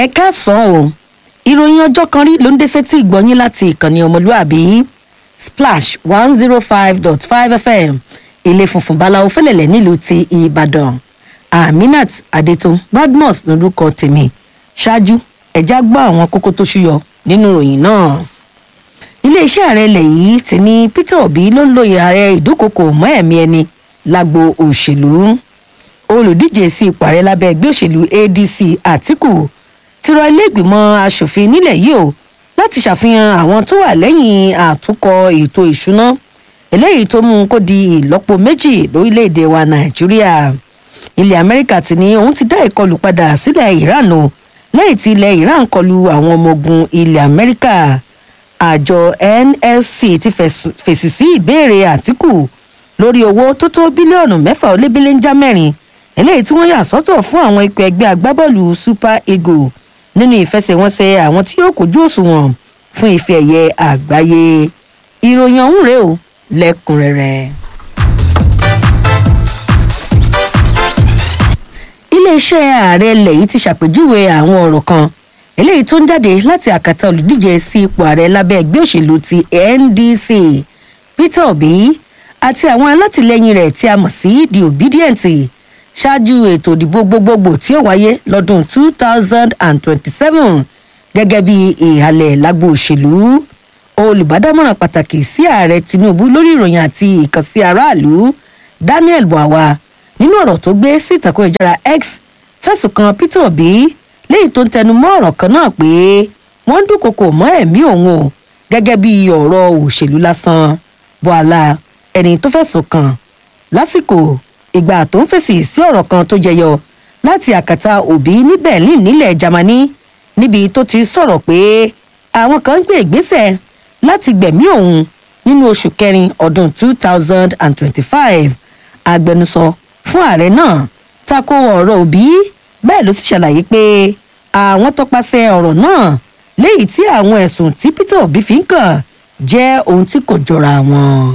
ẹ káàsán o ìròyìn ọjọ́ kan rí ló ń dé sétí ìgbọ́yín láti ìkànnì ọmọlúàbí splash one zero five dot five fm ilé funfun báláwo fẹlẹ̀lẹ̀ nílùú ti ìbàdàn aminat adetun badmus lorúkọ tèmi ṣáájú ẹ̀já gbọ́ àwọn kókó tó ṣúyọ nínú ìròyìn náà iléeṣẹ́ ààrẹ ilẹ̀ yìí ti ní peter obi ló ń lóye ààrẹ ìdúkokò mọ́ ẹ̀mí ẹni lágbo òṣèlú olùdíje sí ipò ààrẹ lábẹ́ ẹgbẹ́ òṣèlú adc àtìkù ti rọ iléègbìmọ̀ asòfin nílẹ̀ yìí o láti ṣàfihàn àwọn tó wà lẹ́yìn àtúnkọ ètò ìṣúná eléyìí tó mú kó di ìlọ́po méjì lórílẹ̀‐èdè wa nàìjíríà ilẹ̀ amẹ́ríkà ti ní òun ti dá ìkọlù padà sílẹ̀ iran o lẹ́yìn tí ilẹ̀ iran kọlu àwọn ọmọ ogun ilẹ̀ amẹ́ríkà àjọ nlc ti fèsì sí ìbéèrè àtìkù lórí owó tó tó bílíọ̀nù mẹ́fà ó lé bílíńjà mẹ́rin eléyìí tí wọ́n yà sọ́tọ̀ fún àwọn ikọ̀ ẹgbẹ́ agbábọ́ọ̀lù super eagle nínú ìfẹsẹ̀wọnsẹ̀ àwọn tí yóò kojú òṣùwọ̀n fún ife ẹ̀yẹ àgbáyé ìròyìn ọ̀hún rèé o lẹ́kùnrẹ́rẹ́. iléeṣẹ́ ààrẹ ilẹ̀ yìí ti ṣàpèjúwe àwọn ọ̀rọ̀ kan eléyìí tó ń jáde láti àkàtà olùdíje sí ipò ààrẹ lábẹ́ ẹgbẹ́ òṣèlú ti ndc peter obi àti àwọn alátìlẹyìn rẹ̀ tí a mọ̀ sí the obedient ṣáájú ètò ìdìbò gbogbogbò tí ó wáyé lọ́dún two thousand and twenty-seven gẹ́gẹ́ bí ìhàlẹ̀ lágbo òṣèlú olùbádámọ̀ràn pàtàkì sí ààrẹ tinubu lórí ìròyìn àti ìkànsí aráàlú daniel buawa nínú ọ̀rọ̀ tó gbé sí ìtàkùn ìjára x fẹ̀sùn kan peter obi léyìí tó ń tẹnu mọ́ ọ̀rọ̀ kan náà pé wọ́n ń dúnkokò mọ́ ẹ̀mí òun o gẹ́gẹ́ bí ọ̀rọ̀ òṣèlú lásán buala ẹni tó fẹ̀sùn kàn lásìkò ìgbà tó ń fèsì sí ọ̀rọ̀ kan tó jẹyọ láti àkàtà òbí ní berlin nílẹ̀ germany níbi tó ti sọ̀rọ̀ pé àwọn kan ń gbé ìgbésẹ̀ láti gbẹ̀mí òun nínú oṣù kẹrin ọdún two thousand and twenty-five agbẹnusọ fún ààrẹ náà tako ọ̀rọ̀ òbí bẹ́ẹ̀ ló sì ṣàlàyé pé àwọn tọpasẹ̀ ọ̀rọ̀ náà léyìí tí àwọn ẹ̀sùn tí peter obi fi ń kàn jẹ́ ohun tí kò jọra wọn.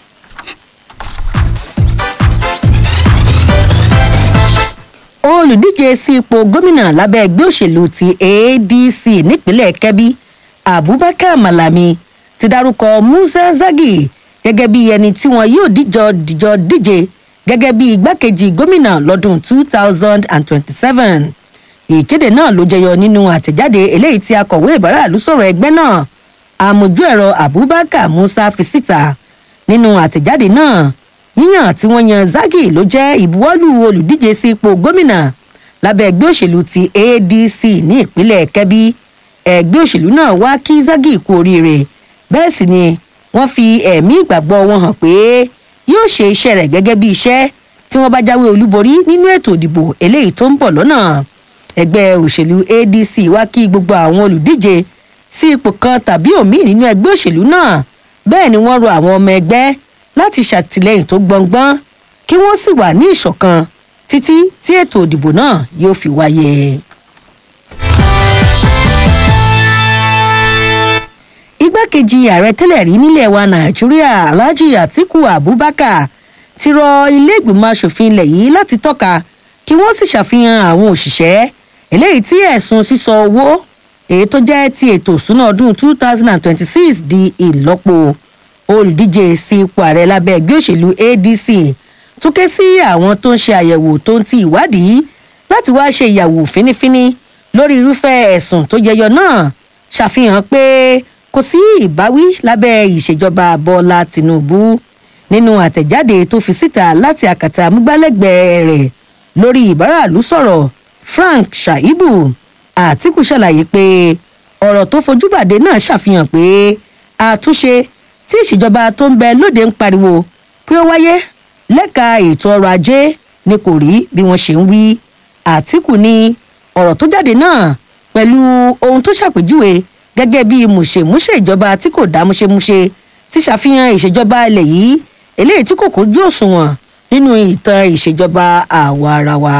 olùdíje sí ipò gómìnà lábẹ́ ẹgbẹ́ òṣèlú ti adc nípínlẹ̀ kebbi abubakar malami ti dárúkọ musa zagi gẹ́gẹ́ bí ẹni tí wọn yóò díjọ díjọ díje gẹ́gẹ́ bí igbákejì gómìnà lọ́dún two thousand and twenty-seven ìkéde náà ló jẹyọ nínú àtẹ̀jáde eléyìí tí akọ̀wé ìbáraàlú sọ̀rọ̀ ẹgbẹ́ náà àmójú ẹ̀rọ abubakar musa fi síta nínú àtẹ̀jáde náà yíyàn tí wọ́n yan zagi ló jẹ́ ìbuwọ́lù olùdíje sí ipò gómìnà lábẹ́ ẹgbẹ́ òṣèlú ti adc ní ìpínlẹ̀ kebbi ẹgbẹ́ òṣèlú náà wá kí zagi kú oríire bẹ́ẹ̀ sì ni wọ́n fi ẹ̀mí ìgbàgbọ́ wọn hàn pé yóò ṣe iṣẹ́ rẹ̀ gẹ́gẹ́ bí iṣẹ́ tí wọ́n bá jáwé olúborí nínú ètò ìdìbò eléyìí tó ń bọ̀ lọ́nà ẹgbẹ́ òṣèlú adc wá kí gbogbo àwọn olùdíje sí ipò kan tàbí òmíì nínú ẹgbẹ́ òṣèlú náà bẹ́ẹ̀ ni wọ́n rọ àwọn ọmọ ẹgbẹ́ láti ṣàtìlẹyìn tó gbọngbọ́n kí wọ́n sì wà ní ìṣọ̀kan títí tí ètò ìdìbò náà yóò fi wáyé. igbákejì ààrẹ tẹ́lẹ̀ rí nílẹ̀ wa nàìjíríà alhaji atiku abubakar ti rọ iléègbìmọ̀ asòfin ilẹ̀ yìí láti tọ́ka kí wọ́n sì ṣàfihàn àwọn òṣìṣẹ́ eléyìí tí ẹ̀sùn sísọ owó èyí tó jẹ́ ti ètò ìsúná ọdún two thousand and twenty-six di ìlọ́po olùdíje sí ipò ààrẹ lábẹ́ ẹgbẹ́ òṣèlú adc tún ké sí àwọn tó ń ṣe àyẹ̀wò tó ń ti ìwádìí láti wá ṣe ìyàwó fínífíní lórí irúfẹ́ ẹ̀sùn tó jẹyọ náà ṣàfihàn pé kò sí ìbáwí lábẹ́ ìṣèjọba bọ́lá tìǹbù nínú àtẹ̀jáde tó fi síta láti àkàtà amúgbálẹ́gbẹ̀ẹ́ rẹ̀ lórí ìbáraàlú sọ̀rọ̀ frank shaibu àtìkù ṣàlàyé pé ọ̀rọ̀ tó fojúbàdé náà ṣàfihàn pé àtúnṣe tí ìṣèjọba tó ń bẹ lóde ń pariwo pé ó wáyé lẹ́ka ètò ọrọ̀ ajé ni kò rí bí wọ́n ṣe ń wí àtìkù ní ọ̀rọ̀ tó jáde náà pẹ̀lú ohun tó ṣàpèjúwe gẹ́gẹ́ bí mùṣemúṣe ìjọba tí kò dá múṣemúṣe ti ṣàfihàn ìṣèjọba ilẹ̀ yìí eléyìí tí kò kójú òṣùwọ̀n nínú ìtàn ìṣèjọba àwa ara wa.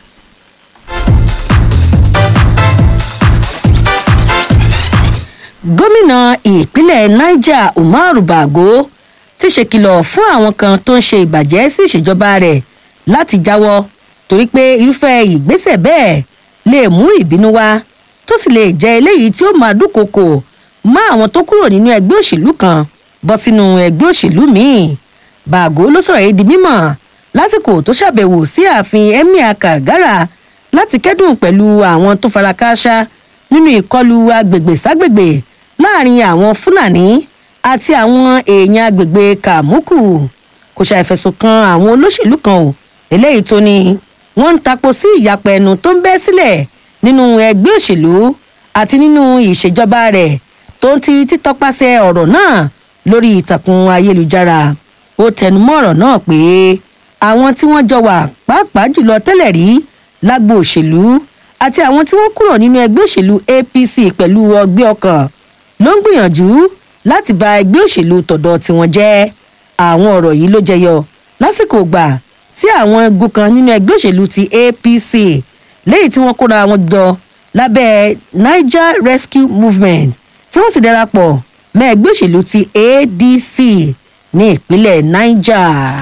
gómìnà ìpínlẹ̀ niger umaru bago ti ṣèkìlọ̀ fún àwọn kan tó ń ṣe ìbàjẹ́ sí ìṣèjọba rẹ̀ láti jáwọ́ torí pé irúfẹ́ ìgbésẹ̀ bẹ́ẹ̀ lè mú ìbínú wá tó sì lè jẹ́ eléyìí tí ó máa dúnkokò mọ́ àwọn tó kúrò nínú ẹgbẹ́ òṣèlú kan bọ́ sínú ẹgbẹ́ òṣèlú míì bàgó ló sọ̀rọ̀ yìí di mímọ̀ lásìkò tó ṣàbẹ̀wò sí ààfin emir kagara láti kẹ́dùn pẹ̀lú àwọn tó fara kááṣá nínú ìkọlù agbègbè ságbègbè láàrin àwọn fúlàní àti àwọn èèyàn agbègbè kàmúkù kò ṣàìfẹ̀sùn kan àwọn olóṣèlú kan ò eléyìí tó ní wọ́n ń tapo sí ìyapẹ̀ ẹnu tó ń bẹ́ sílẹ̀ nínú ẹgbẹ́ òṣèlú àti nínú ìṣèjọba rẹ̀ tó ń ti títọpasẹ̀ ọ̀rọ̀ náà lórí ìtàkùn ayélujára ó tẹnumọ́ ọ̀rọ̀ náà pé àwọn tí wọ́n jọ wà pàápàá jùlọ tẹ́lẹ̀ rí lágbo òṣèlú àti àwọn tí wọ́n kúrò nínú ẹgbẹ́ òṣèlú apc pẹ̀lú ọgbẹ́ ọkàn ló ń gbìyànjú láti ba ẹgbẹ́ òṣèlú tọ̀dọ̀ tiwọn jẹ́ àwọn ọ̀rọ̀ yìí ló jẹyọ lásìkò gbà tí àwọn igun kan nínú ẹgbẹ́ òṣèlú ti apc lẹ́yìn tí wọ́n kóra wọn jọ lábẹ́ niger rescue movement tí wọ́n sì darapọ̀ mọ́ ẹgbẹ́ òṣèlú ti adc ní ìpínlẹ̀ niger.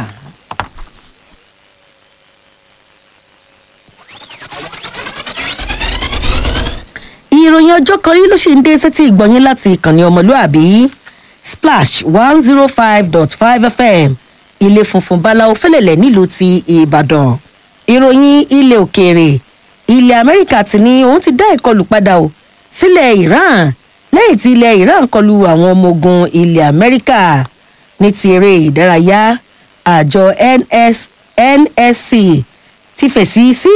ìròyìn ọjọ́ kan yìí ló ṣì ń dé sétí ìgbọ̀nyín láti ìkànnì ọmọlúàbí splash one zero five dot five fm ilé funfun báláwo fẹlẹ̀lẹ̀ nílùú ti ìbàdàn ìròyìn ilẹ̀ òkèèrè ilẹ̀ amẹ́ríkà ti ní òun ti dá ìkọlù padà o sílẹ̀ iran lẹ́yìn tí ilẹ̀ iran kọlu àwọn ọmọ ogun ilẹ̀ amẹ́ríkà ní ti eré ìdárayá àjọ nsc ti fèsì sí